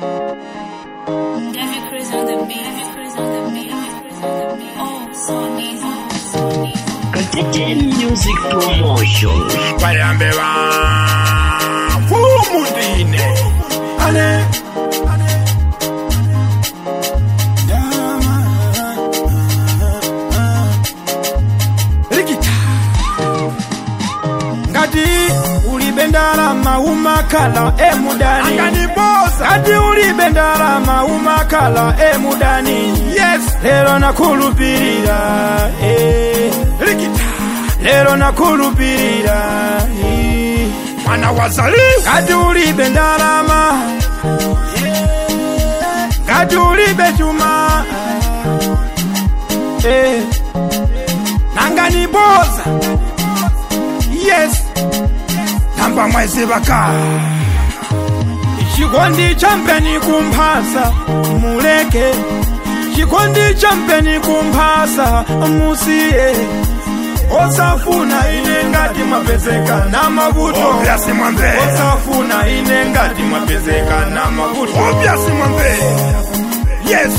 David Cruz on the beat. David Cruz on the beat. David Cruz on the beat. Oh, so amazing. So amazing. Katete Music Promotion. bayambeba fumudine ale rikita ngati ulibe ndalama umakhala emudani ngati ulibe ndalama umakhala emudani yes lero nakhulupirira eh. rikita lero nakhulupirira eh. mwana wazali ngati ulibe ndalama ngati ulibe chuma eh. nanganiboza yes tamba mwezi baka chikondi champeni kumphasa muleke chikondi champeni kumphasa musiye osafuna ine ngati mwapezeka na mavuto osafuna ine ngati mwapezeka na mavuto yes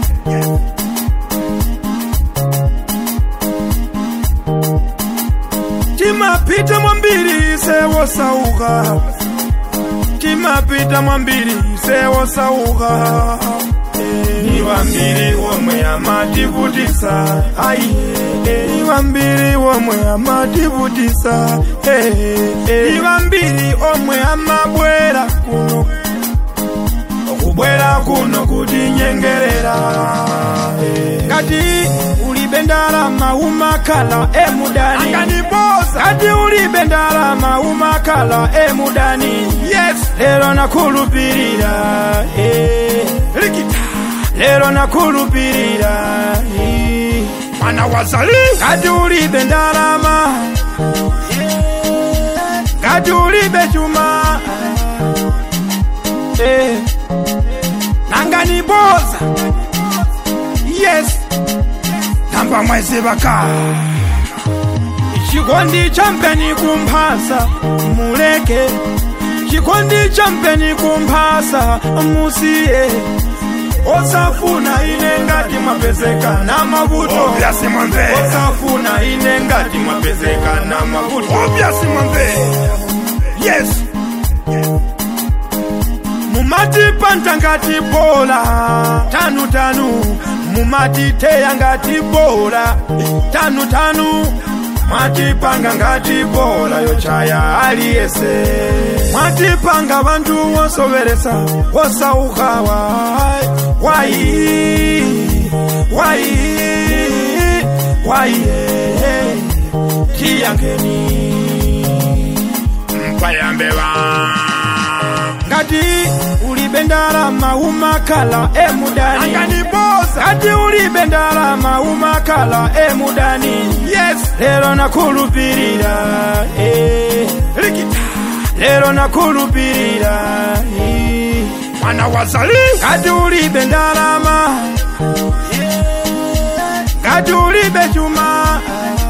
timapita mwambiri sewosauka timapita mwambiri sewosauka ni wambiri womwe amativutisa ai ni wambiri womwe amativutisa ni wambiri omwe amabwera kuno okubwera kuno kutinyengerera ngati ulibe ndalama umakhala emudani ngati ulibe ndalama umakhala emudani yes lero nakhulupirira eh. rikita lero nakhulupirira eh. mwana wazali ngati ulibe ndalama ngati ulibe chuma eh. nanganiboza yes tamba mwezi baka chikondi champeni kumphasa muleke chikondi champeni kumphasa musiye osafuna ine ngati mwapezeka na mavuto osafuna ine ngati mwapezeka na mavuto yes mumatipanta ngati bola tanu tanu mumatiteya ngati bola tanu tanu mwatipanga ngati bola yochaya aliyese mwatipanga vantu wosoveresa wosaukawa wai wai wai tiyangeni mpayambeva ngati ulibe ndalama umakhala emudani ngati ulibe ndalama umakhala emudani yes lero nakhulupirira eh. rikita lero nakhulupirira eh. mwana wazali ngati ulibe ndalama ngati ulibe chuma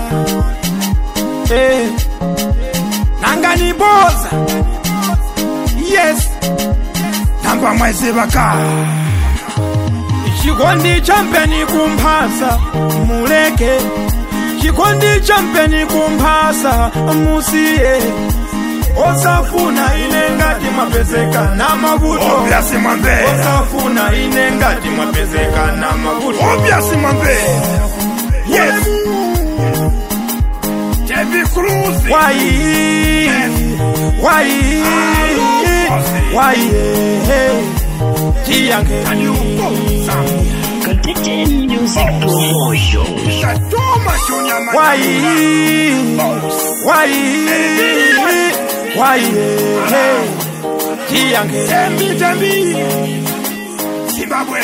eh. nanganiboza yes tamba mwezi baka chikondi champeni kumphasa muleke chikondi champeni kumphasa musiye osafuna ine ngati mwapezeka na mavuto osafuna ine ngati mwapezeka na mavuto yes wai wai wai tiyangeni Katete Music Promotion. wai wai wai tiyangeni Zimbabwe,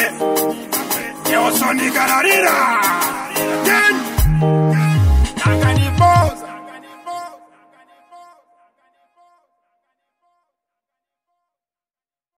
Neosonigararira, Ken, nanganiboza